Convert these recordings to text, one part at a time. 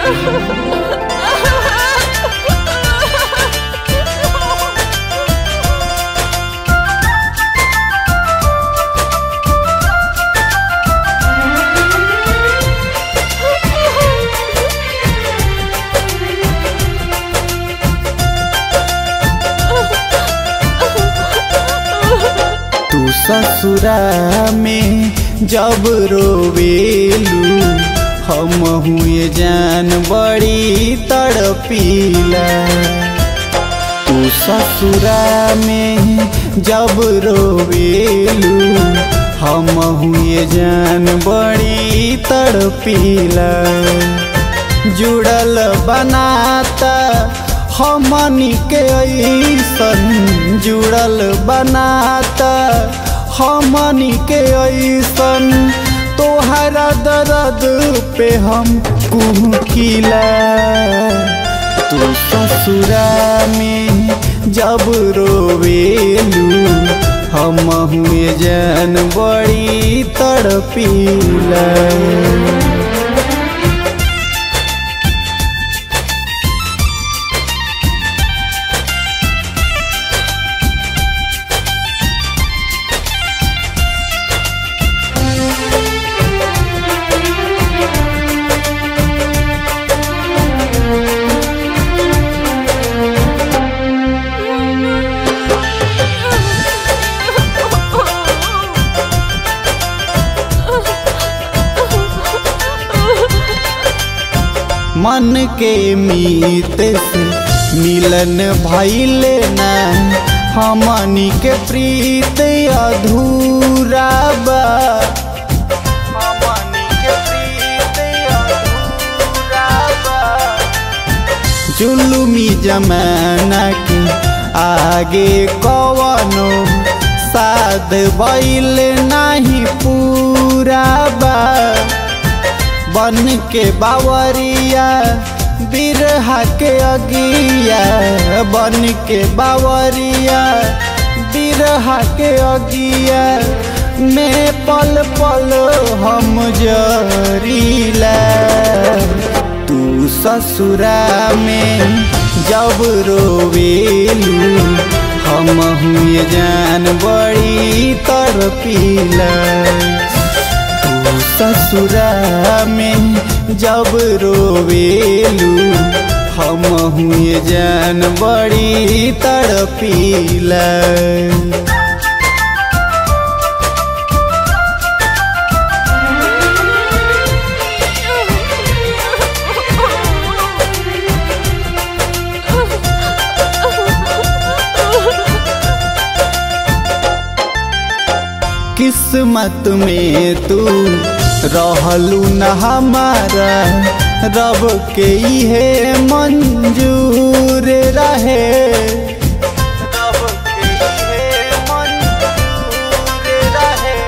तू ससुरा में जब रोवेलू हम हुए जान बड़ी तड़पीला तू ससुरा में जब रोवेलू हम हुए जान बड़ी तड़पीला जुड़ल बनाता हमनी के ऐसन जुड़ल बनाता हमनी के ऐसन तोहरा दर्द पे हम कुहकिला तू ससुरा में जब रोवेलू हम हुए जान बड़ी तड़पीला मन के मीत से मिलन भैले ना हमनी के प्रीत अधूरा बा हमनी के प्रीत अधूरा बा जुलुमी जमाना के आगे कवनो साध बैल नहीं पूरा बा बन के बावरिया बिरहा के अगिया बन के बावरिया बिरहा के अगिया में पल पल हम जरीला तू ससुरा में जब रोवेलू हम हुए जान बड़ी तड़पीला तू ससुरा में जब रोवेलू हम हुए जान बड़ी तड़पीला किस्मत में तू रहलू न हमारा रब के इहे मंजूर रहे रब के इहे मंजूर रहे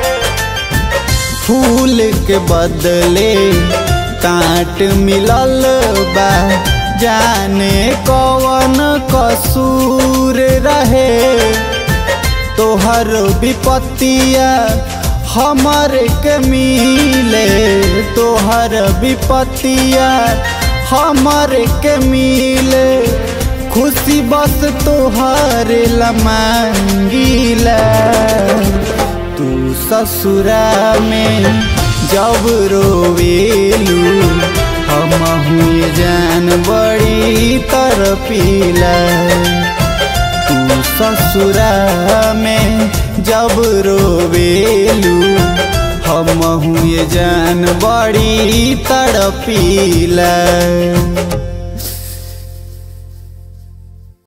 फूल के बदले कांट मिलल बा जाने कौन कसूर रहे तोहर विपत्तिया हमर के मिले तोहर विपत्तिया हमर के मिले खुशी बस तोहर लमांगीला तू ससुरा में जब रोवेलू हम हुए जान बड़ी तरपीला तू ससुरा में जब रोवेलू हम हुए जान बड़ी तड़पीला